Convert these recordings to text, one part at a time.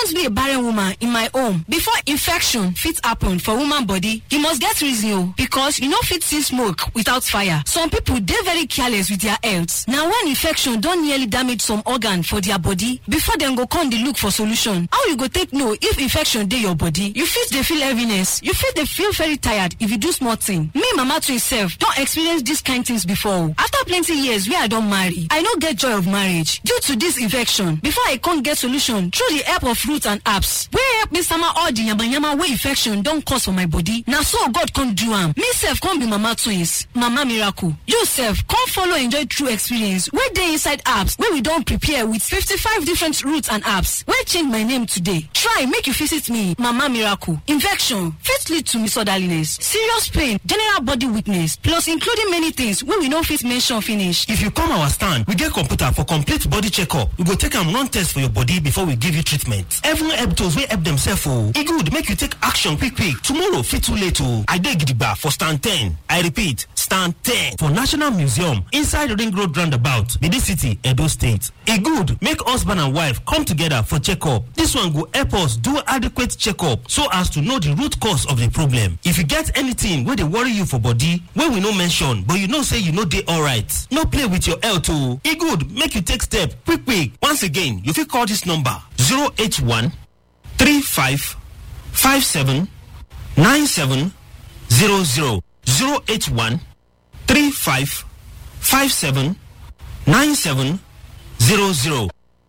just be a barren woman in my home before infection fit happen for woman body e must get reason o because you no fit see smoke without fire some people dey very careless with their health na when infection don nearly damage some organ for their body before dem go come dey look for solution how you go take know if infection dey your body you fit dey feel heaviness you fit dey feel very tired if you do small thing me mama twin sef don experience dis kind things before o after plenty years wey i don marry i no get joy of marriage due to dis infection before i come get solution through the help of root and herbs wey help me sama all the yamayama wey infection don cause for my body na so god come do am me sef come be mama twins mama miracle you sef come follow enjoy true experience wey dey inside herbs wey we don prepare with fifty-five different roots and herbs wey change my name today try make you visit me mama miracle infection fit lead to misorderliness serious pain general body weakness plus including many things wey we no fit mention finish If you come our stand, we get computer for complete body checkup. We go take am run test for your body before we give you treatment. Even help those wey help themselves o. E good make you take action quick quick. Tomorrow fit too late o. I dey gidigba for stand 10. I repeat, stand 10 for National Museum inside Ring Road roundabout, Benin City, Edo State. E good make husband and wife come together for checkup. This one go help us do adequate checkup so as to know the root cause of the problem. If you get anything wey dey worry you for body wey we no mention but you know say you no dey alright, no play with your health o. E good make you take step quick quick. Once again, you fit call this number 081 35 57 97 00 081 35 57 97 00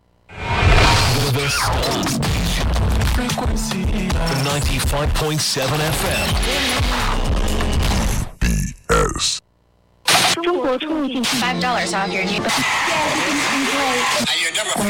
Frequency for 95.7 FM. BS. Five dollars off your new.